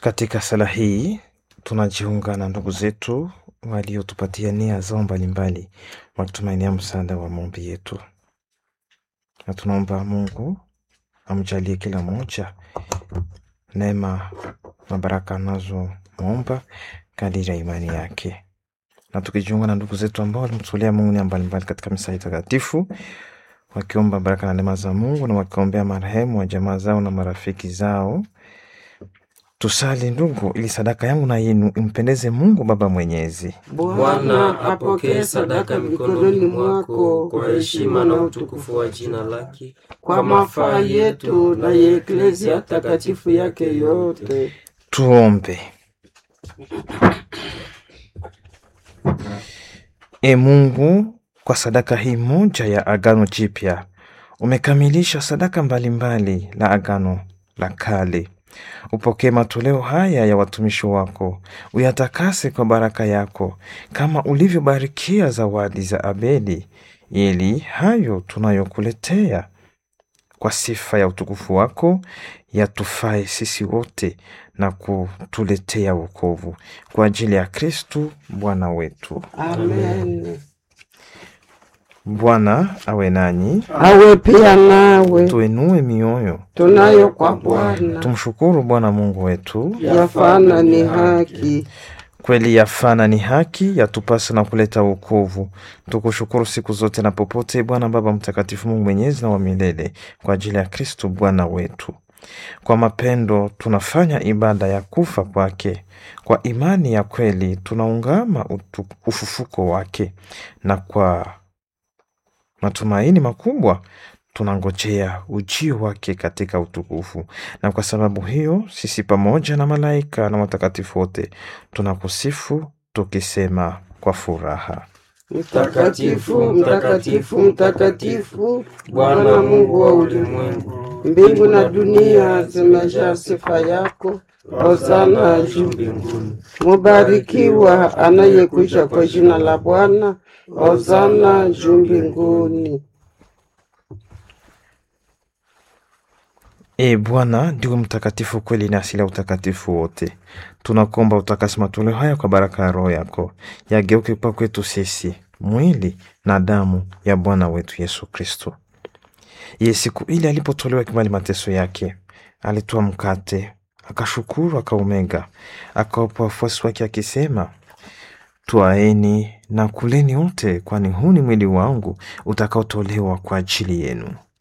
Katika sala hii tunajiunga na ndugu zetu waliotupatia nia zao mbalimbali wakitumainia msaada wa maombi yetu, na tunaomba Mungu amjalie kila mmoja neema na baraka anazomwomba kadiri ya imani yake, na tukijiunga na ndugu zetu ambao walimtolea Mungu nia mbalimbali katika misa hii takatifu, wakiomba baraka na neema za Mungu na wakiombea marehemu wa jamaa zao na marafiki zao. Tusali ndugu, ili sadaka yangu na yenu impendeze Mungu Baba Mwenyezi. Bwana apokee sadaka mikononi mwako kwa heshima na utukufu wa jina lake, kwa mafaa yetu na ya eklezia takatifu yake yote. Tuombe. E Mungu, kwa sadaka hii moja ya agano jipya umekamilisha sadaka mbalimbali la agano la kale. Upokee matoleo haya ya watumishi wako, uyatakase kwa baraka yako, kama ulivyobarikia zawadi za Abeli, ili hayo tunayokuletea kwa sifa ya utukufu wako yatufae sisi wote na kutuletea wokovu kwa ajili ya Kristu Bwana wetu. Amen. Bwana awe nanyi, Awe pia nawe, tuenue mioyo, tunayo kwa Bwana, tumshukuru Bwana Mungu wetu. yafana ni haki. Kweli yafana ni haki, yatupasa na kuleta wokovu. Tukushukuru siku zote na popote, Bwana Baba Mtakatifu, Mungu mwenyezi na wa milele, kwa ajili ya Kristo Bwana wetu. Kwa mapendo tunafanya ibada ya kufa kwake, kwa imani ya kweli tunaungama utu, ufufuko wake, na kwa matumaini makubwa tunangojea ujio wake katika utukufu. Na kwa sababu hiyo sisi pamoja na malaika na watakatifu wote tunakusifu tukisema kwa furaha: Mtakatifu, mtakatifu, mtakatifu, Bwana Mungu wa ulimwengu, mbingu na dunia zimejaa sifa yako. Hosana juu mbinguni. Mubarikiwa anayekuja kwa jina la Bwana. Hosana juu mbinguni. E Bwana ndiwe mtakatifu kweli na asili ya utakatifu wote. Tunakuomba utakasi matoleo haya kwa baraka ya Roho yako, yageuke kwa kwetu sisi mwili na damu ya Bwana wetu Yesu Kristo. Ye siku ile alipotolewa kimali mateso yake, alitoa mkate, akashukuru, akaumega, akawapa wafuasi wake akisema, Twaeni na kuleni wote, kwani huu ni mwili wangu utakaotolewa kwa ajili yenu.